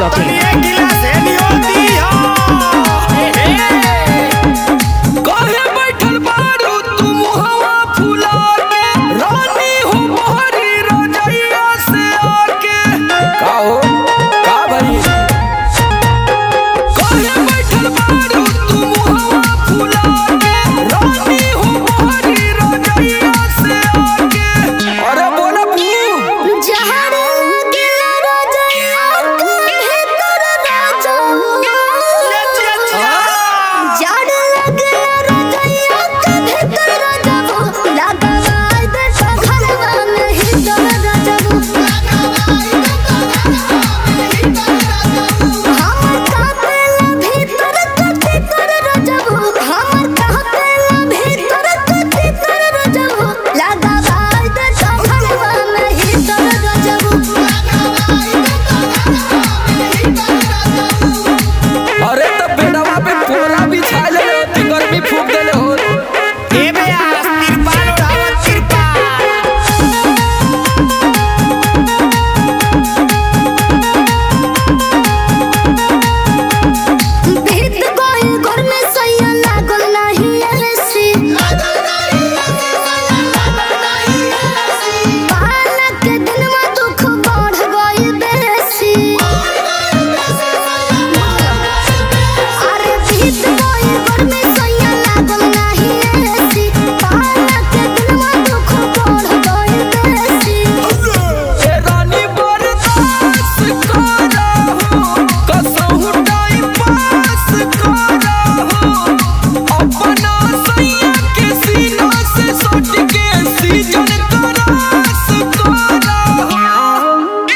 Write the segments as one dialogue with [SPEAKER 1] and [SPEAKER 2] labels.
[SPEAKER 1] masti.in.
[SPEAKER 2] काहे बैठल बारू तू मुहवा फुला के रानी हो मोहरी रजैया से आके का हो का भाई काहे बैठल बारू तू मुहवा फुला के रानी हो मोहरी रजैया से आके अरे बोला पू अरे तो बेडवा पे पोरा बिछा ले होती गर्मी फूक देले हो ए रानी बरदास करा हो कसहु टाइम पास करा हो अपना सैया के सीना से सट के सीजन करास करा हो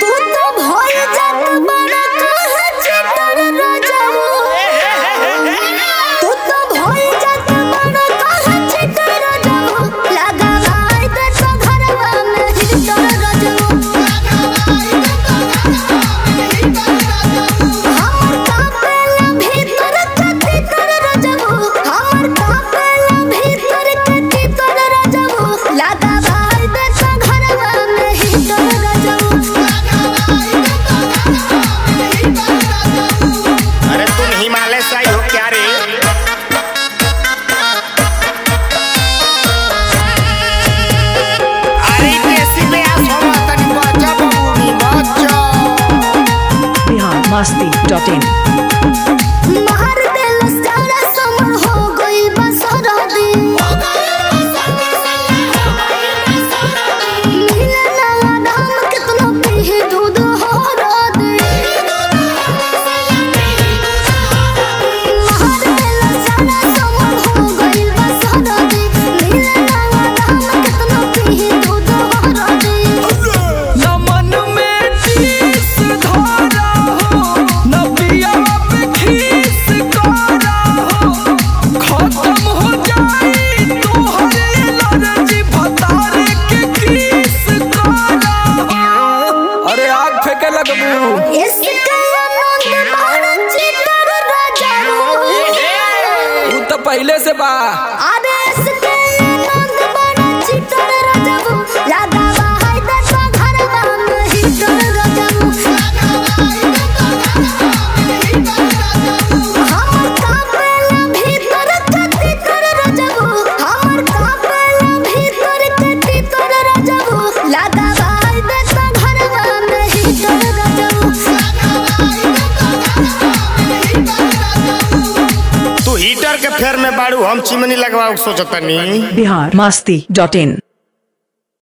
[SPEAKER 3] अरे तुम हिमालय से आई हो क्या रे अरे देसी में आ सोमा तनी बचा बबूनी बचा
[SPEAKER 1] Bihar masti.in.
[SPEAKER 4] मार देल सारा समर हो गइल बा सरदी मिले ना नाम कितना पीहे दूध हो रदी मार देल सारा समर हो गइल बा सरदी मिले ना नाम कितना पीहे दूध हो रदी
[SPEAKER 2] नमन में टीस धारा हो नबिया पे खीस करा हो खत्म हो जाई तोहरे एलर्जी भतारे के किस करा हो अरे आग फेंके लगबू
[SPEAKER 4] इसका आनंद बड़ा चितर राजा
[SPEAKER 2] उ तो पहले से बा
[SPEAKER 4] अरे इसका आनंद बड़ा चितर राजा लगा बाहर दस घरवा में हिटर राजा हमर कापेला भीतर कति कर राजा हमर कापेला भीतर कति कर राजा लगा बाहर दस घरवा में हिटर राजा
[SPEAKER 3] तू हीटर के फेर में बाड़ू हम चिमनी लगवाओ सोचतनी
[SPEAKER 1] Bihar masti.in.